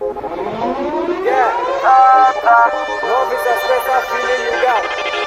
Yeah. No visa special feeling you got.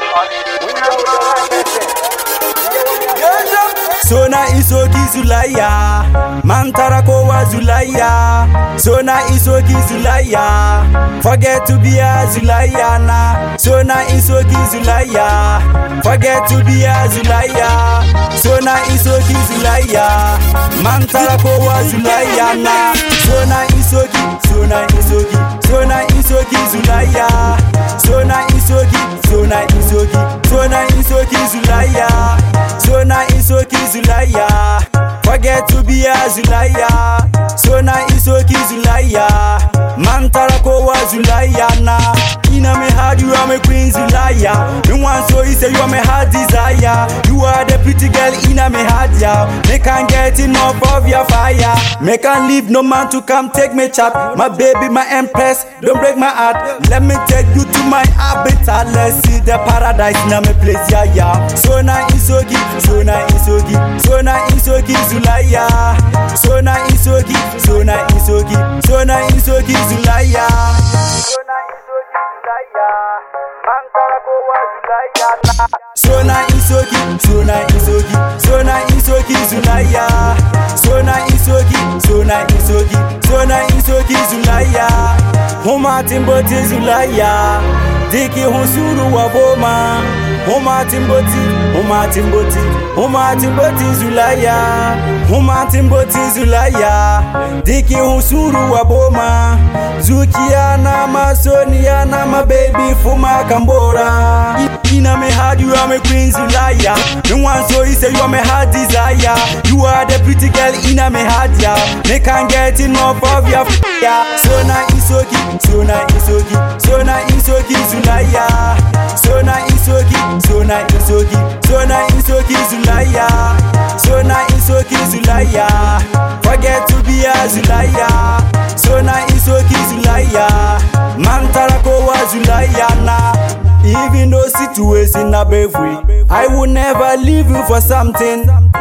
When you are with the right person. You hear what me a say? Sona isoki Zulaya Mantara kowa Zulaya Sona isoki Zulaya Forget to be a Zulaya na Sona isoki Zulaya Forget to be a Zulaya Sona isoki Zulaya Mantara kowa Zulaya na Sona isoki Sona isoki Sona isoki Zulaya Sona isoki Sona isoki Sona isoki Zulaya Sona isoki Zulaya Forget to be a Zulaya Sona isoki Zulaya Mantara kowa Zulaya na Ina me hard you are my queen Zulaya Me want so he say you are my heart desire You are the pretty girl in a me heart yeah Me can't get enough of your fire Me can't leave no man to come take me chat My baby my empress don't break my heart Let me take you to my habitat Let's see the paradise in a me place yeah yeah Sona isoki Sona isoki Sona isoki Zulaya Sona isoki Sona isoki Sona isoki Zulaya Sona isoki Zulaya Mantara kowa Zulaya na Sona isoki Sona isoki Sona isoki Zulaya Sona isoki Sona isoki Sona isoki Zulaya Huma timboti Zulaya Diki hunsuru wa boma Huma timboti Huma timboti Huma timboti Zulaya Huma timboti Zulaya Diki hunsuru wa boma Zukia na masonia na my baby Fuma Kambora Ina me hard, you are my queen Zulaya. No one so he say you are my heart desire. You are the pretty girl in a me heart, yeah. Me can't get enough of your f- yeah. So na isoki, so na isoki, so na isoki Zulaya. So na isoki, so na isoki, so na isoki Zulaya. So na isoki Zulaya. Forget to be a Zulaya. So na isoki Zulaya. Mantara kowa Zulaya na. Even though situation na bravery, I will never leave you for something.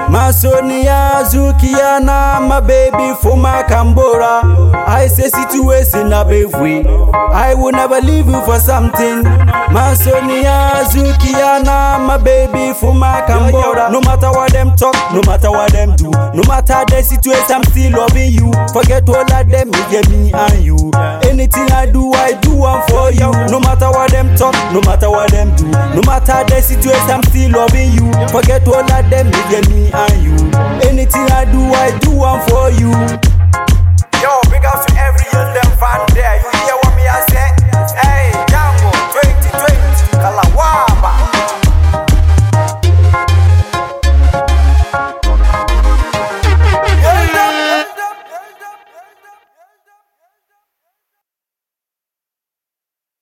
Masonia Zukiana, my baby for my Kambora. I say situation na bravery, I will never leave you for something. Masonia Zukiana, my baby for my Kambora. No matter what them talk, no matter what them do, no matter the situation, I'm still loving you. Forget all of them, me get me and you. Anything I do, I do one for you. No matter what them talk, no matter what them do, no matter the situation, I'm still loving you. Forget all of them, me get me and you. Anything I do, I do one for you.